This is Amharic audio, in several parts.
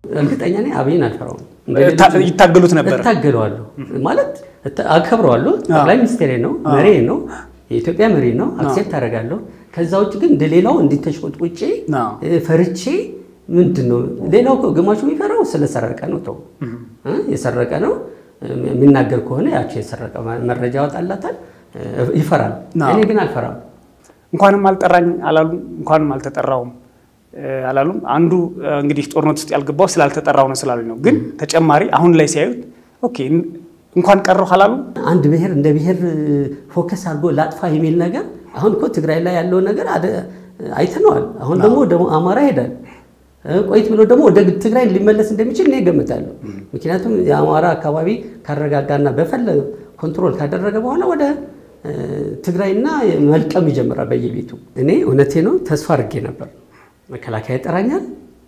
እርግጠኛ ነኝ አብይን አልፈራውም። ይታገሉት ነበር። እታገለዋለሁ ማለት አከብረዋለሁ። ጠቅላይ ሚኒስቴሬ ነው፣ መሪ ነው፣ የኢትዮጵያ መሪ ነው። አክሴፕት አደርጋለሁ። ከዛ ውጭ ግን እንደሌላው እንዲተሽቆጥቁጬ ፈርቼ ምንድን ነው ሌላው ግማሹ የሚፈራው ስለሰረቀ ነው። ተው የሰረቀ ነው የሚናገር ከሆነ ያቸው የሰረቀ መረጃ ያወጣላታል፣ ይፈራል። እኔ ግን አልፈራም። እንኳንም አልጠራኝ አላሉም፣ እንኳንም አልተጠራውም አላሉም። አንዱ እንግዲህ ጦርነት ውስጥ ያልገባው ስላልተጠራው ነው ስላሉኝ ነው። ግን ተጨማሪ አሁን ላይ ሲያዩት ኦኬ እንኳን ቀረሁ አላሉም። አንድ ብሔር እንደ ብሔር ፎከስ አድርጎ ላጥፋ የሚል ነገር አሁን እኮ ትግራይ ላይ ያለው ነገር አይተነዋል። አሁን ደግሞ ወደ አማራ ይሄዳል። ቆይት ብሎ ደግሞ ወደ ትግራይ ሊመለስ እንደሚችል እኔ እገምታለሁ። ምክንያቱም የአማራ አካባቢ ካረጋጋና በፈለገ ኮንትሮል ካደረገ በኋላ ወደ ትግራይና መልቀም ይጀምራል በየቤቱ። እኔ እውነቴ ነው ተስፋ አድርጌ ነበር። መከላከያ ይጠራኛል።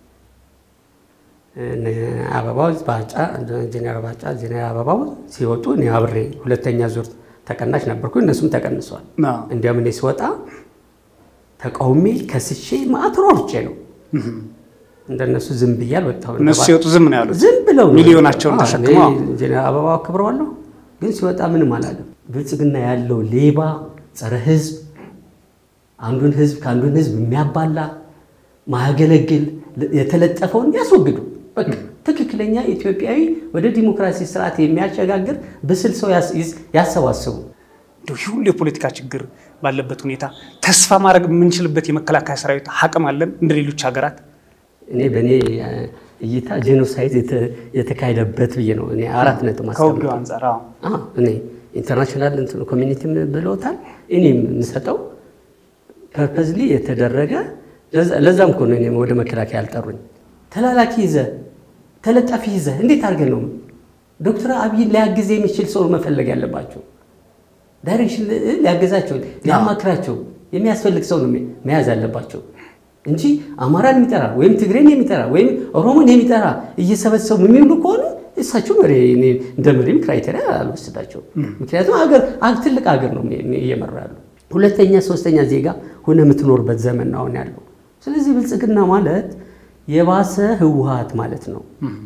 አበባው ባጫ ጄኔራል ባጫ ጄኔራል አበባው ሲወጡ እኔ አብሬ ሁለተኛ ዙር ተቀናሽ ነበርኩ። እነሱም ተቀንሰዋል። እንዲያውም እኔ ሲወጣ ተቃውሜ ከስሼ ማዕት ሮጬ ነው እንደነሱ ዝም ብዬ አልወጣሁም። እነሱ ሲወጡ ዝም ነው ያሉት። ዝም ብለው ሚሊዮናቸውን ተሸክመው ጄኔራል አበባው አክብረዋለሁ፣ ግን ሲወጣ ምንም አላለም። ብልጽግና ያለው ሌባ ጸረ ህዝብ አንዱን ህዝብ ከአንዱን ህዝብ የሚያባላ ማያገለግል የተለጠፈውን ያስወግዱ። በቃ ትክክለኛ ኢትዮጵያዊ ወደ ዲሞክራሲ ስርዓት የሚያሸጋግር ብስል ሰው ያሰባስቡ። ይህ ሁሉ የፖለቲካ ችግር ባለበት ሁኔታ ተስፋ ማድረግ የምንችልበት የመከላከያ ሰራዊት አቅም አለን እንደ ሌሎች ሀገራት? እኔ በእኔ እይታ ጄኖሳይድ የተካሄደበት ብዬ ነው እኔ አራት ነጥብ ከውጊው አንጻር እኔ ኢንተርናሽናል ኮሚኒቲ ብለውታል። እኔ የምሰጠው ፐርፐዝሊ የተደረገ ለዛም እኮ ነው እኔም ወደ መከላከያ ያልጠሩኝ። ተላላኪ ይዘ ተለጣፊ ይዘ እንዴት አድርገን ነው ዶክተር አብይን ሊያግዝ የሚችል ሰው መፈለግ ያለባቸው? ዳይሬክሽን ሊያገዛቸው ሊያማክራቸው የሚያስፈልግ ሰው ነው መያዝ ያለባቸው እንጂ አማራን የሚጠራ ወይም ትግሬን የሚጠራ ወይም ኦሮሞን የሚጠራ እየሰበሰቡ የሚውሉ ከሆነ እሳቸው መሪ እንደ መሪም ክራይቴሪያ አልወስዳቸው። ምክንያቱም ሀገር ትልቅ ሀገር ነው እየመራ ያሉ ሁለተኛ ሶስተኛ ዜጋ ሆነ የምትኖርበት ዘመን ነው አሁን ያለው። ስለዚህ ብልጽግና ማለት የባሰ ህወሓት ማለት ነው።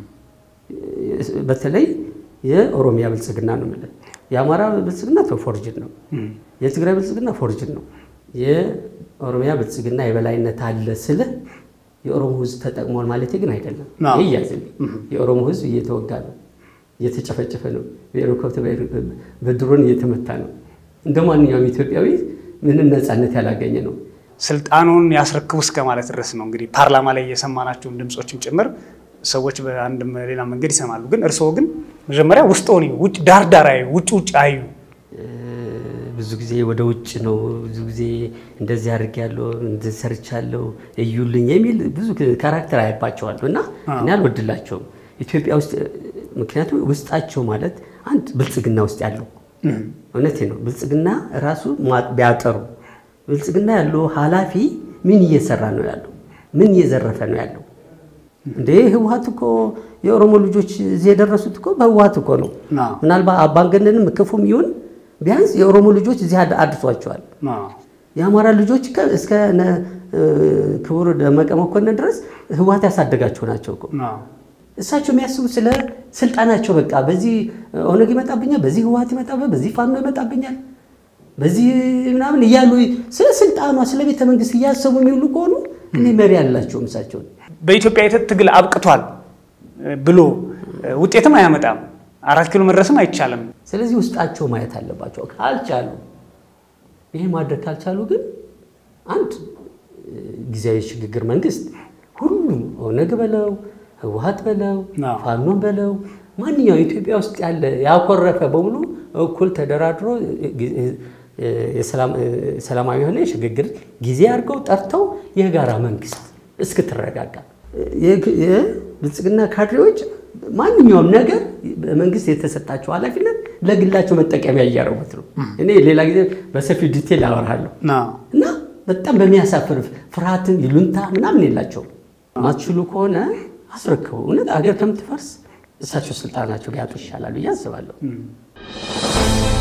በተለይ የኦሮሚያ ብልጽግና ነው የምልህ። የአማራ ብልጽግና ፎርጅን ነው። የትግራይ ብልጽግና ፎርጅን ነው። የኦሮሚያ ብልጽግና የበላይነት አለ ስልህ የኦሮሞ ህዝብ ተጠቅሟል ማለት ግን አይደለም። ይህ ያዝልኝ። የኦሮሞ ህዝብ እየተወጋ ነው፣ እየተጨፈጨፈ ነው፣ በሄሊኮፕተር በድሮን እየተመታ ነው። እንደ ማንኛውም ኢትዮጵያዊ ምንም ነፃነት ያላገኘ ነው። ስልጣኑን ያስረክቡ እስከ ማለት ድረስ ነው እንግዲህ ፓርላማ ላይ የሰማናቸውን ድምፆችም ጭምር ሰዎች በአንድም ሌላ መንገድ ይሰማሉ። ግን እርስዎ ግን መጀመሪያ ውስጥ ሆኒ ውጭ ዳርዳር አዩ፣ ውጭ ውጭ አዩ። ብዙ ጊዜ ወደ ውጭ ነው ብዙ ጊዜ እንደዚህ አድርጌያለሁ እንደዚህ ሰርቻለሁ እዩልኝ የሚል ብዙ ካራክተር አያባቸዋለሁ እና እኔ አልወድላቸውም ኢትዮጵያ ውስጥ ምክንያቱም ውስጣቸው ማለት አንድ ብልጽግና ውስጥ ያለው እውነቴ ነው። ብልጽግና ራሱ ቢያጠሩ ብልጽግና ያለው ኃላፊ ምን እየሰራ ነው ያለው? ምን እየዘረፈ ነው ያለው? እንዴ ህወሓት እኮ የኦሮሞ ልጆች እዚህ የደረሱት እኮ በህወሓት እኮ ነው። ምናልባት አምባገነንም ክፉም ይሁን ቢያንስ የኦሮሞ ልጆች እዚህ አድርሷቸዋል። የአማራ ልጆች እስከ ክቡር ደመቀ መኮንን ድረስ ህወሓት ያሳደጋቸው ናቸው እኮ እሳቸው የሚያስቡ ስለ ስልጣናቸው በቃ በዚህ ኦነግ ይመጣብኛል፣ በዚህ ህወሓት ይመጣብኛል፣ በዚህ ፋኖ ይመጣብኛል፣ በዚህ ምናምን እያሉ ስለ ስልጣኗ ስለ ቤተ መንግስት እያሰቡ የሚውሉ ከሆኑ እኔ መሪ አላቸውም እሳቸውን። በኢትዮጵያ ትግል አብቅቷል ብሎ ውጤትም አያመጣም፣ አራት ኪሎ መድረስም አይቻልም። ስለዚህ ውስጣቸው ማየት አለባቸው። ካልቻሉ ይሄ ማድረግ ካልቻሉ ግን አንድ ጊዜያዊ ሽግግር መንግስት ሁሉም ኦነግ በለው ህወሓት በለው ፋኖን በለው ማንኛውም ኢትዮጵያ ውስጥ ያለ ያኮረፈ በሙሉ እኩል ተደራድሮ ሰላማዊ የሆነ የሽግግር ጊዜ አድርገው ጠርተው የጋራ መንግስት እስክትረጋጋ የብልጽግና ካድሬዎች ማንኛውም ነገር መንግስት የተሰጣቸው ኃላፊነት ለግላቸው መጠቀሚያ እያደረጉት ነው። እኔ ሌላ ጊዜ በሰፊው ዲቴል አወራለሁ እና በጣም በሚያሳፍር ፍርሃትን ይሉንታ ምናምን የላቸውም። ማትችሉ ከሆነ አስረክቡ። እውነት አገር ከምትፈርስ እሳቸው ስልጣናቸው ቢያጡ ይሻላሉ ብዬ አስባለሁ።